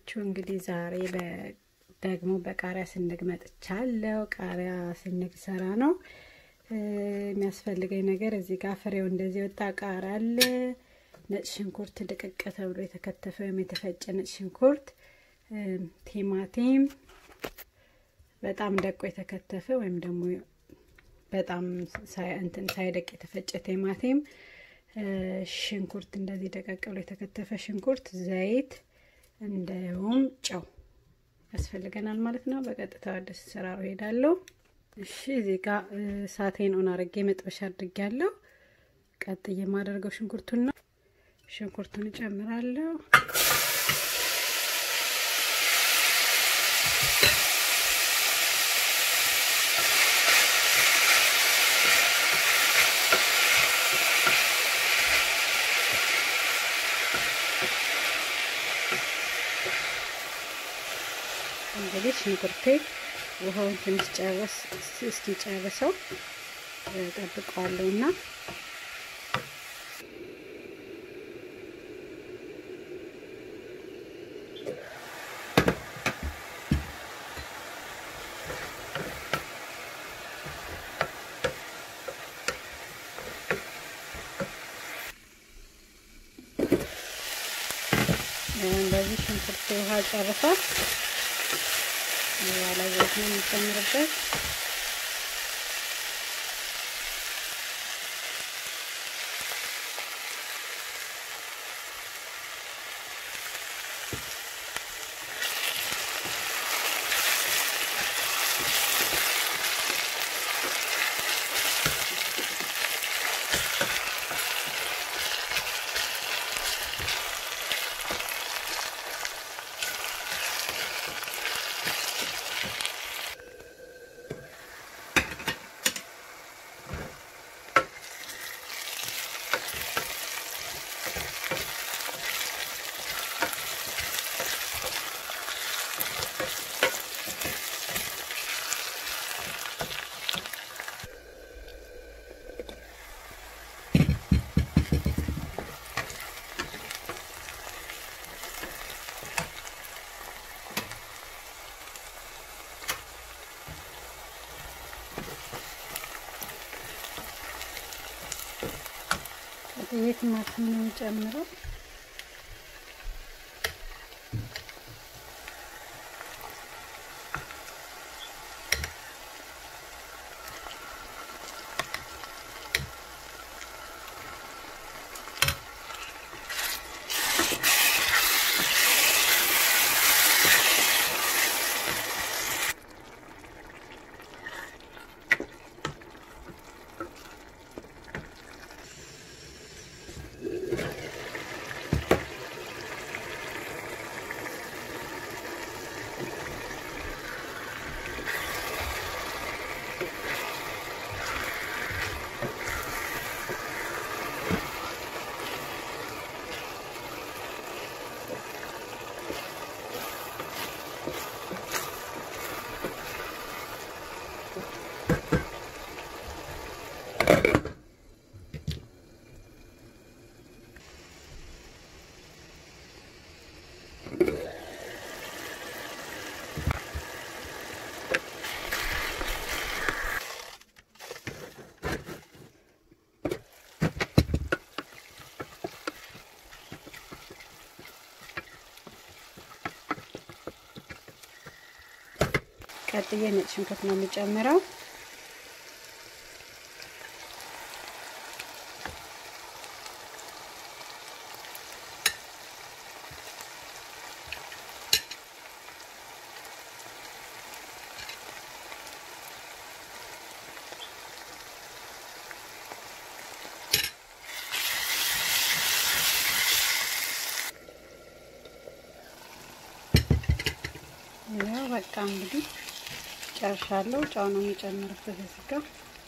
ናችሁ? እንግዲህ ዛሬ ደግሞ በቃሪያ ስንግ መጥቻለሁ። ቃሪያ ስንግ ሰራ ነው። የሚያስፈልገኝ ነገር እዚህ ጋር ፍሬው እንደዚህ ወጣ ቃሪያ አለ፣ ነጭ ሽንኩርት ድቅቅ ተብሎ የተከተፈ ወይም የተፈጨ ነጭ ሽንኩርት፣ ቲማቲም በጣም ደቆ የተከተፈ ወይም ደግሞ በጣም እንትን ሳይደቅ የተፈጨ ቲማቲም፣ ሽንኩርት እንደዚህ ደቀቅ ብሎ የተከተፈ ሽንኩርት፣ ዘይት እንዲሁም ጨው ያስፈልገናል ማለት ነው። በቀጥታ ወደ ስራው ሄዳለሁ። እሺ እዚህ ጋር እሳቴን ኦን አድርጌ መጥበሻ አድርጌያለሁ። ቀጥዬ የማደርገው ሽንኩርቱን ነው። ሽንኩርቱን እጨምራለሁ። እንግዲህ ሽንኩርቴ ውሃውን ትንሽ ጨረስ እስኪጨርሰው ጠብቀዋለሁ እና እንደዚህ ሽንኩርት ውሃ ጨርሷል። ያለ ዘይት ነው የሚጨምርበት። ቲማቲም ነው የምጨምረው። ቀጥዬ ነጭ ሽንኩርት ነው የምጨምረው። ያው በቃ እንግዲህ ጨርሻለሁ። ጨው ነው የሚጨምርበት እዚህ ጋር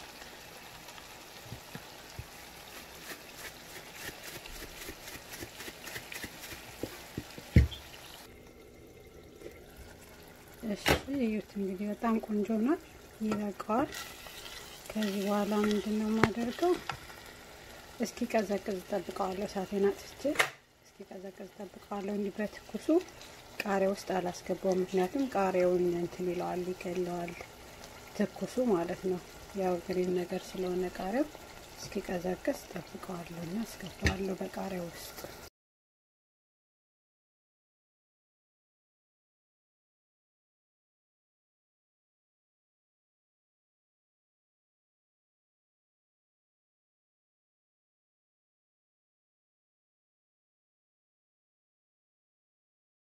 እሺ፣ እዩት እንግዲህ በጣም ቆንጆ ነው፣ ይበቃዋል። ከዚህ በኋላ ምንድን ነው የማደርገው? እስኪ ቀዘቅዝ ጠብቀዋለሁ። እሳቴን አጥፍቼ እስኪ ቀዘቅዝ ጠብቀዋለሁ። እንዲህ በትኩሱ ቃሪያ ውስጥ አላስገባው፣ ምክንያቱም ቃሪያውን እንትን ይለዋል፣ ይገለዋል፣ ትኩሱ ማለት ነው። ያው ግሪን ነገር ስለሆነ ቃሪያው እስኪቀዘቅዝ ጠብቀዋለሁ እና አስገባዋለሁ በቃሪያ ውስጥ